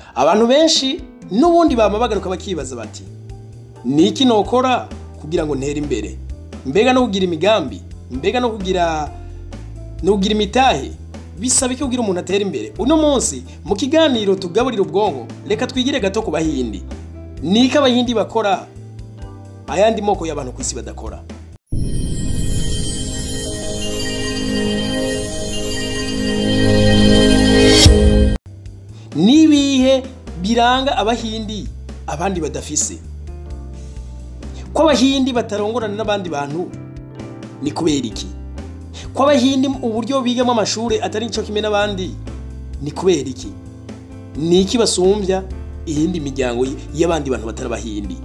abantu benshi n'ubundi bama bagaruka bakibaza bati ni iki nokora kugira ngo ntere imbere mbega no kugira imigambi mbega no kugira no kugira imitahe bisaba iki kugira umuntu atera imbere uno munsi mu kiganiro tugaburira ubwonko reka twigire gato ku bahindi ni iki abahindi bakora ayandi moko y'abantu ku isi badakora n'ibihe biranga abahindi abandi badafise ko abahindi batarongorana n'abandi bantu ni kubera iki ko abahindi uburyo bigamo amashuri atari cyo kimwe n'abandi ni kubera iki ni iki basumbya iyindi miryango y'abandi bantu batari abahindi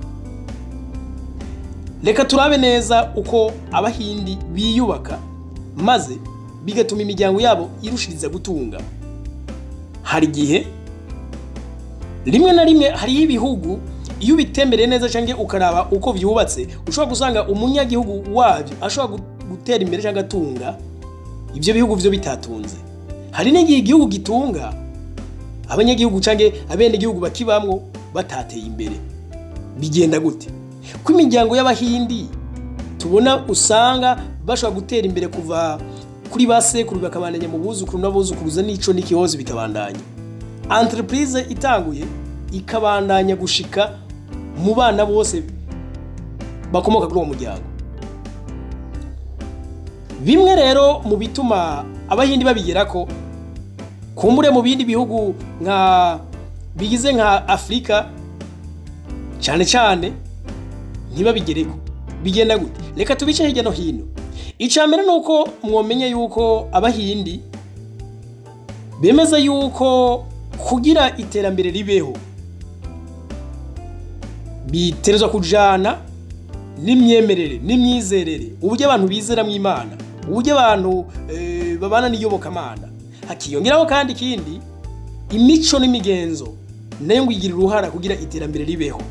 reka turabe neza uko abahindi biyubaka maze bigatuma imiryango yabo irushiriza gutunga hari igihe rimwe na rimwe hariho ibihugu iyo ubitembereye neza cyangwa ukaraba uko byubatse ushobora gusanga umunyagihugu wabyo ashobora gutera imbere cyangwa atunga ibyo bihugu byo bitatunze hari n'igihe igihugu gitunga abanyagihugu cyangwa abenegihugu bakibamwo batateye imbere bigenda gute ko imiryango y'abahindi tubona usanga bashobora gutera imbere kuva kuri ba sekuru bakabandanya mu buzukuru n'abuzukuruza n'ico n'ikihozo bikabandanya entreprise itanguye ikabandanya gushika mu bana bose bakomoka kuri uwo muryango bimwe rero mu bituma abahindi babigera ko kumbure mu bindi bihugu nka bigize nka afurika cyane cyane ntibabigereko bigenda gute reka tubice hirya no hino icya mbere ni uko mwomenye yuko abahindi bemeza yuko kugira iterambere ribeho biterezwa kujana n'imyemerere n'imyizerere uburyo abantu bizera mu imana uburyo abantu babana n'iyobokamana hakiyongeraho kandi ikindi imico n'imigenzo nayo ngo igira uruhara kugira iterambere ribeho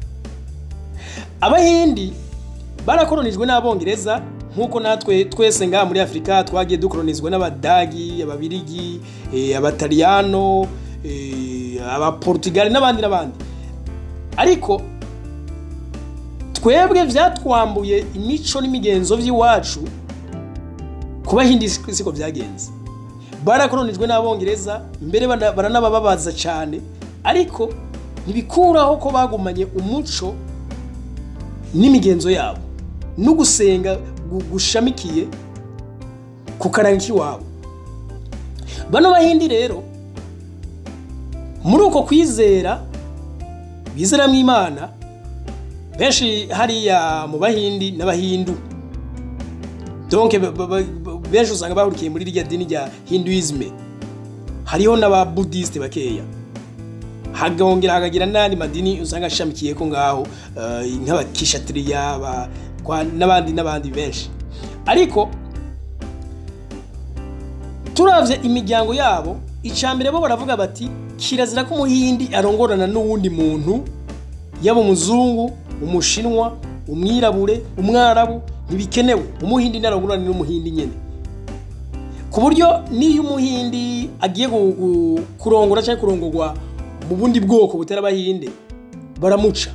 abahindi barakoronijwe n'abongereza nk'uko natwe twese ngaha muri afurika twagiye dukoronizwa n'abadagi ababirigi abataliyano abaportugali n'abandi n'abandi ariko twebwe byatwambuye imico n'imigenzo by'iwacu ku bahindi siko byagenze barakoronijwe n'abongereza mbere baranabababaza cyane ariko ntibikuraho ko bagumanye umuco n'imigenzo yabo no gusenga gushamikiye ku karanga k'iwabo bano bahindi rero muri uko kwizera bizera mu imana benshi hariya mu bahindi n'abahindu donke benshi usanga bahurikiye muri rya dini rya hinduisme hariho n'ababudisite bakeya hagongera hakagira n'andi madini usanga ashamikiye ko ngaho nk'abakishatiriya n'abandi n'abandi benshi ariko turavye imiryango yabo icambere bo baravuga bati kirazira ko umuhindi arongorana n'uwundi muntu yaba umuzungu umushinwa umwirabure umwarabu ntibikenewe umuhindi ntarongorana n'umuhindi nyene ku buryo n'iyo umuhindi agiye kurongora cyangwa kurongorwa mu bundi bwoko butari abahinde baramuca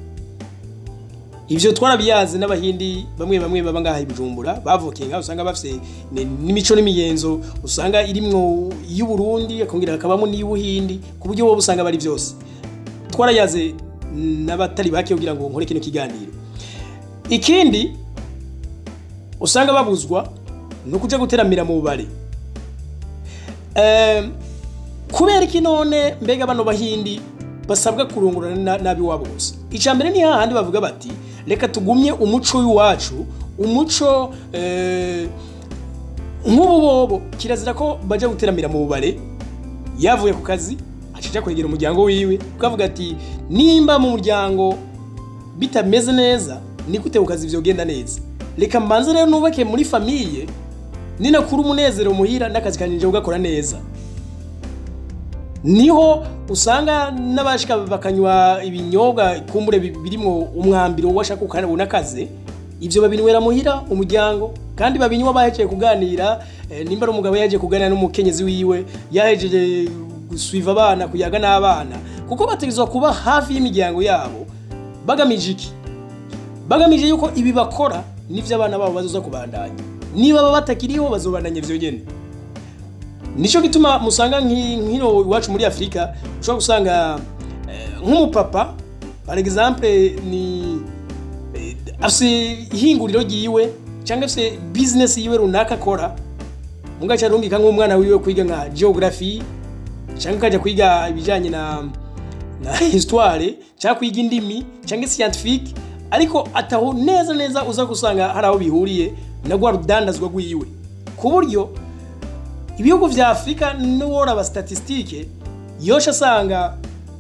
ivyo twarabiyazi n'abahindi bamwe bamwe baba ngaha ibijumbura bavukiye ngaho usanga bafise n'imico n'imigenzo usanga irimwo y'uburundi akongera hakabamo n'iy'ubuhindi ku buryo wowe usanga bari byose twarayaze n'abatari bake kugira ngo nkore kino kiganiro ikindi usanga babuzwa ni ukuja guteramira mu bubare kubera iki none mbega bano bahindi basabwa kurungurana nabi wabo gusa icya mbere ni hahandi bavuga bati reka tugumye umuco w'iwacu umuco nk'ubu bobo kirazira ko bajya guteramira mu bubare yavuye ku kazi acija kwegera umuryango wiwe ukavuga ati nimba mu muryango bitameze neza ni gute ku kazi byogenda neza reka mbanze rero nubake muri famiye ninakura umunezero muhira n'akazi kanjye ugakora neza niho usanga n'abashika bakanywa ibinyobwa kumbure birimo umwambiro washaka ukabona akaze ivyo babinywera muhira umuryango kandi babinywa bahejeje kuganira nimba ari umugabo yahejeje kuganira n'umukenyezi wiwe yahejeje gusuiva abana kuyaga n'abana kuko bategerezwa kuba hafi y'imiryango yabo bagamije iki bagamije yuko ibi bakora n'ivyo abana babo bazoza kubandanya niba baba batakiriho bazobandanya ivyo nyene nico gituma musanga nk'i- nk'ino iwacu muri afurika ushobora gusanga eh, nk'umupapa par exemple ni eh, afise ihinguriro ryiwe cyangwa afise business yiwe runaka akora munga cyarungika nk'umwana wiwe kwiga nka geography cyangwa akajya kwiga ibijyanye na na histoire cyangwa kwiga indimi cyangwa scientifique ariko ataho neza neza uza gusanga hari aho bihuriye na rwa rudandazwa rwiwe ku buryo ibihugu vya afurika n'uworaba statisitike yosha asanga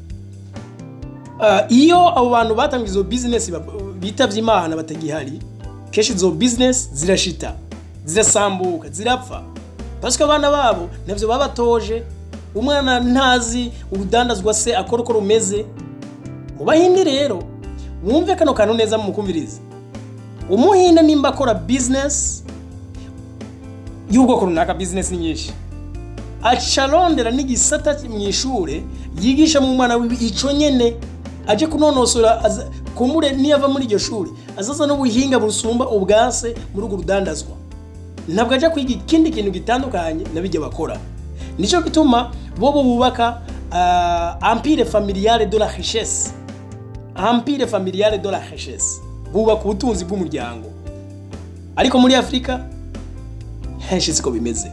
uh, iyo abo bantu batanga izo bizinesi bitavye imana batagihari kenshi izo bizinesi zirashita zirasambuka zirapfa pasiko abana babo navyo baba batoje umwana ntazi urudandazwa se akora uko rumeze mu bahindi rero mwumve kano kantu neza mumukumvirize umuhinde nimba akora bizinesi y'ubwoko runaka bizinesi ni nyinshi aca arondera n'igisata mu ishure yigisha mu mwana wiwe ico nyene aje kunonosora aza- kumure niyo ava muri iryo shuri azaza n'ubuhinga busumba ubwase muri urwo rudandazwa ntabwo ajya kwiga ikindi kintu gitandukanye na bijya bakora nicyo gituma bobo bubaka uh, empire familiale de la richesse empire familiale de la richesse bubaka ubutunzi bw'umuryango ariko muri afurika henshi siko bimeze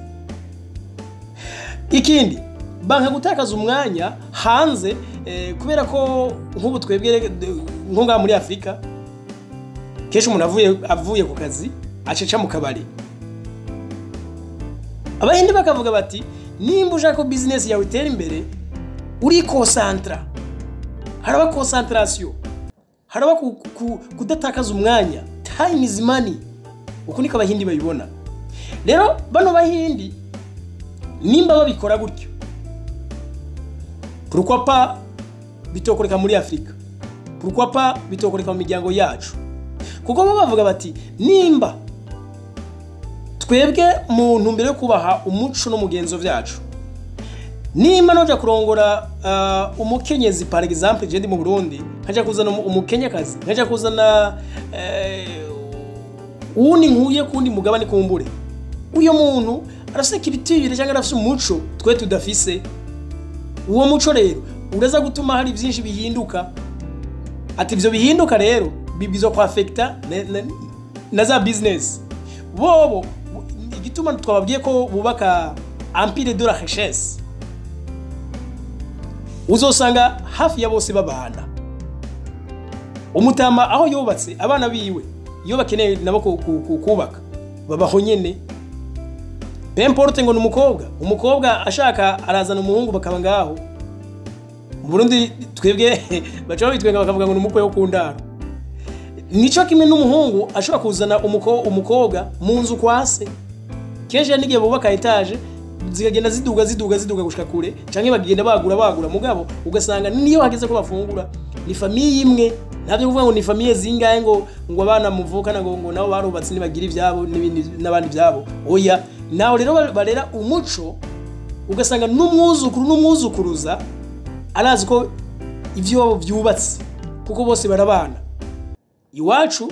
ikindi banka gutakaza umwanya hanze eh, kubera ko nk'ubu twebwe eh, nko ngaha muri afurika kenshi umuntu avuye avuye ku kazi aceca mu kabari abahindi bakavuga bati nimba ushaka ko bizinesi yawe itera imbere urikonsantara haraba konsantarasiyo haraba ku- ku- kudatakaza umwanya time is money uku niko abahindi babibona rero bano bahindi nimba babikora gutyo pourquoi pas bitokoreka muri afurika pourquoi pas bitokoreka mu miryango yacu kuko bo bavuga bati nimba twebwe mu ntumbero yo kubaha umuco n'umugenzo byacu nimba noja kurongora uh, umukenyezi par exemple je ndi mu burundi nkaja kuzana umu- umukenyakazi nkaja kuzana eh, uwundi nkuye kundi mugabane kumbure uyo muntu arafise kibitire cyangwa arafise umuco twe tudafise uwo muco rero uraza gutuma hari byinshi bihinduka ati ivyo bihinduka rero bibwirizwa kwafekta na, na, na za business bobo bu- igituma twababwiye ko bubaka empire de la richesse uzosanga hafi ya bose babana umutama aho yubatse abana biwe iyo bakeneye nabo ku- ku- ku- kubaka babaho nyene pemporte ngo ni umukobwa umukobwa ashaka arazana umuhungu bakaba ngaho mu burundi twebwe baca babitwenga bakavuga ngo ni umukwe wo ku ndaro nico kimwe n'umuhungu ashobora kuzana umuko- umukobwa mu nzu kwa se kenshi hari n'igihe bubaka etaje zikagenda ziduga ziduga ziduga gushika kure canke bagenda bagura bagura mugabo ugasanga niyo hageze ko bafungura ni famiye imwe ntabyo kuvuga ngo ni famiye zingahe ngo ngo abana muvukana ngo ngo nabo barubatse nibagira ivyabo n'ibindi n'abandi vyabo oya naho rero ba- barera umuco ugasanga n'umwuzukuru n'umwuzukuruza arazi ko ivyo vyubatse kuko bose barabana iwacu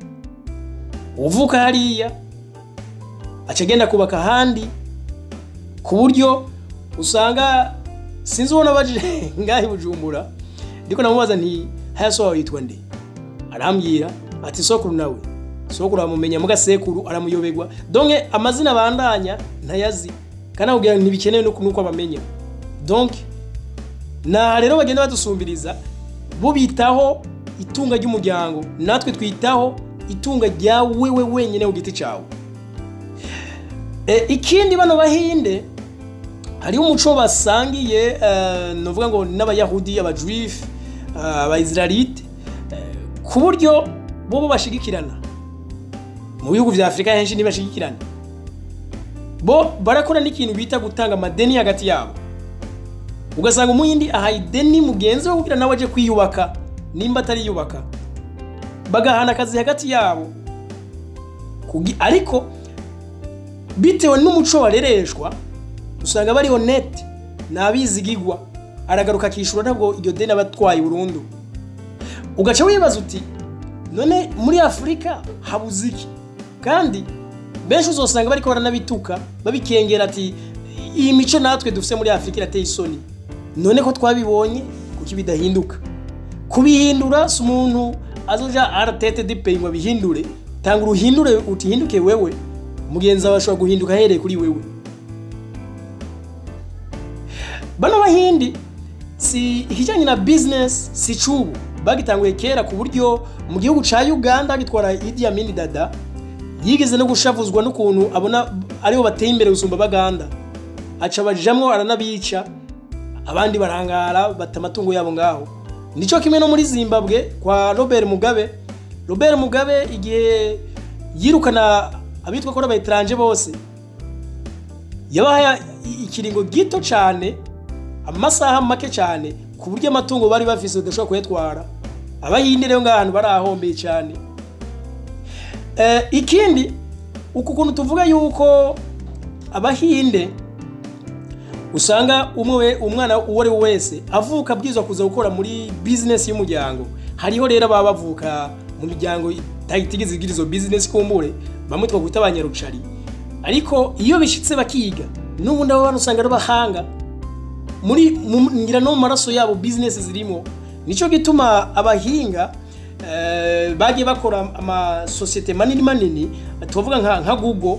uvuka hariya aca agenda kubaka ahandi ku buryo usanga sinzi ubona baje ngaho i bujumbura ndiko namubaza nti haya so wawe yitwa nde arambwira ati sokuru nawe sokuru amumenya muga sekuru aramuyobegwa donke amazina abandanya ntayazi kandi akubwira ntibikenewe nuko nuko abamenya donke naha rero bagenda badusumbiriza bo bitaho itunga ry'umuryango natwe twitaho itunga rya wewe wenyine ku giti cyawe e, ikindi bano bahinde hariho umuco basangiye eh, novuga ngo n'abayahudi abajuifu abayisirayite ku buryo bo bo bashigikirana mu bihugu vya afurika henshi ntibashigikirana bo barakora n'ikintu bita gutanga amadeni hagati yabo ugasanga umuhindi ahaye ideni mugenzi we kugira nawe aje kwiyubaka nimba atariyubaka bagahana akazi hagati yabo Kugi- ariko bitewe n'umuco barereshwa usanga bari honete nabizigigwa aragaruka akishura ntabwo iryo deni aba atwaye burundu ugaca wibaza uti none muri afurika habuze iki kandi benshi uzosanga bariko baranabituka babikengera ati iyi mico natwe dufite muri afurika irateye isoni none ko twabibonye kuki bidahinduka kubihindura si umuntu azoja aratete dipeyi ngo abihindure tanga uruhindure utihinduke wewe mugenzi wawe ashobora guhinduka ahereye kuri wewe bano bahindi si ikijyanye na bizinesi si cubu bagitanguye kera ku buryo mu gihugu cya uganda gitwara Idi Amin dada yigeze no gushavuzwa n'ukuntu abona aribo bateye imbere gusumba baganda aca bajamwo aranabica abandi barangara bata amatungo yabo ngaho nicyo kimwe no muri zimbabwe kwa robert mugabe robert mugabe igihe yirukana abitwa ko abayitaranje bose yabaha ikiringo gito cyane amasaha make cyane ku buryo amatungo bari bafise badashobora kuyatwara abayindi rero ngahantu barahombeye cyane ikindi uku kuntu tuvuga yuko abahinde usanga umwe umwana uwo ari we wese avuka abwirizwa kuza gukora muri bizinesi y'umuryango hariho rero baba bavuka mu miryango itagize igira izo bizinesi kumbure bamwe twakwita abanyarucari ariko iyo bishyitse bakiga n'ubundi abo bantu usanga ari abahanga muri ngira no mu maraso yabo bizinesi zirimo nicyo gituma abahinga bagiye bakora amasosiyete manini manini tuvuga nka google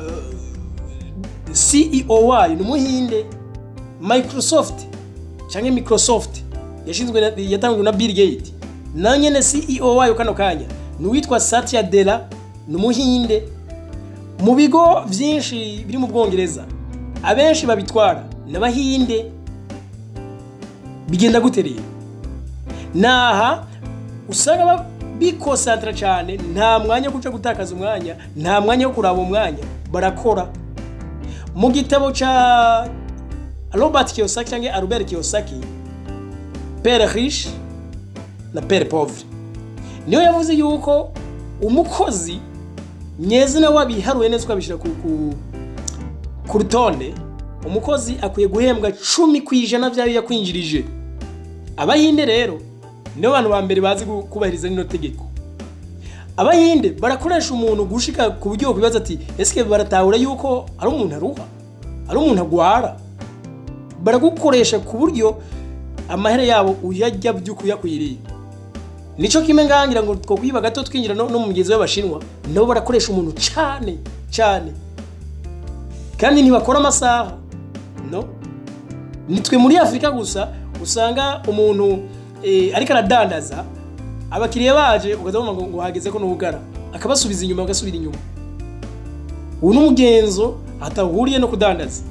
ceo wayo ni umuhinde microsoft cyangwa microsoft yashinzwe yatangijwe na bill gate nayo nyine ceo wayo kano kanya ni uwitwa satya dera ni umuhinde mu bigo byinshi biri mu bwongereza abenshi babitwara ni abahinde bigenda gute rero naha usanga bikosantara cyane nta mwanya wo guca gutakaza umwanya nta mwanya wo kuraba umwanya barakora mu gitabo cya robert kiyosaki cyangwa albert kiyosaki pere riche na pere pauvre niyo yavuze yuko umukozi nyezina wabiharuye neza ukabishyira ku rutonde umukozi akwiye guhembwa cumi ku ijana by'ayo yakwinjirije abahinde rero nibo bantu ba mbere bazi kubahiriza rino tegeko abahinde barakoresha umuntu gushika ku buryo bakwibaza ati ese baratahura yuko ari umuntu aruha ari umuntu agwara baragukoresha ku buryo amahere yabo uyajya by'uko uyakwiriye nicyo kimwe ngangira ngo twakwiba gato twinjira no mu mugezi w'abashinwa nabo barakoresha umuntu cyane cyane kandi ntibakora amasaha no nitwe muri afurika gusa usanga umuntu ariko aradandaza abakiriya baje ukazabona ngo hageze ko n'ubugara akabasubiza inyuma bagasubira inyuma ubu ni umugenzo atahuriye no kudandaza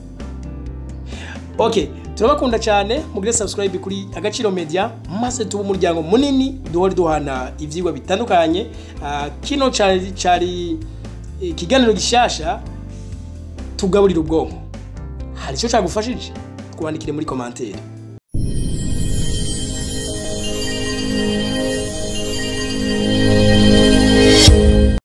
ok turabakunda cyane mugire subscribe kuri agaciro media maze tuba umuryango munini duhore duhana ibyigwa bitandukanye kino cyari ikiganiro gishyashya tugaburira ubwonko hari icyo cyagufashije twandikire muri komantere